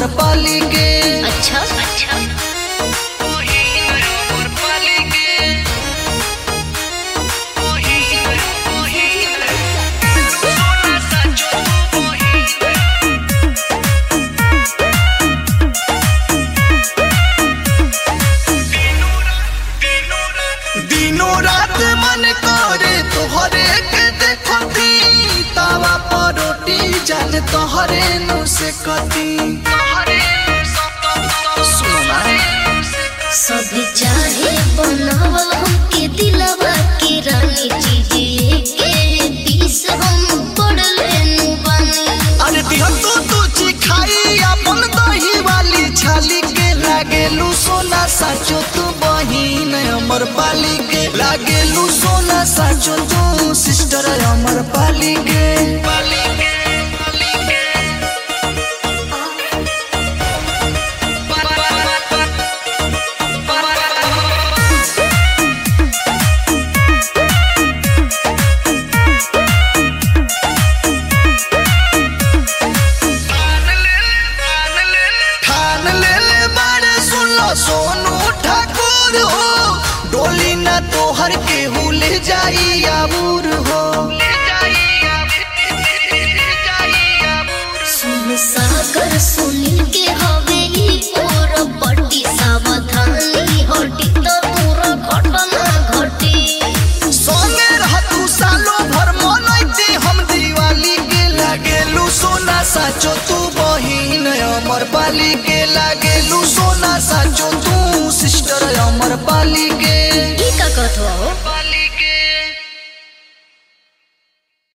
पाली के अच्छा अच्छा दिनों रात मन करे तोहरे के देखती तावा पर रोटी जान तोहरे नु से कती सुनो ना सब चाहे बनावल हमके दिलवा के रानी चीजिए के पीस हम पड़ले नु बानी अरे दिहन तू तू चिखाई अपन दही वाली छाली के लागेलू सोना साचो तू बहिन अमर पाली के लागेलू सोना साचो तू सिस्टर अमर पाली के पाली के पाली के ठान ले ले बारे सुन लो सोनू ठाकुर हो डोली ना तोहर के ले जाई आबूर हो सुन सागर सुनील के हवे ई पोर पट्टी सावधानी हटी तो पूरा घटना घटी सोने रहतू सालो भर मनैती हम दिवाली के लागेलू सोना साचो तू बहिन अमर पाली के लागेलू सोना साचो तू सिस्टर अमर पाली के ई का कहत हो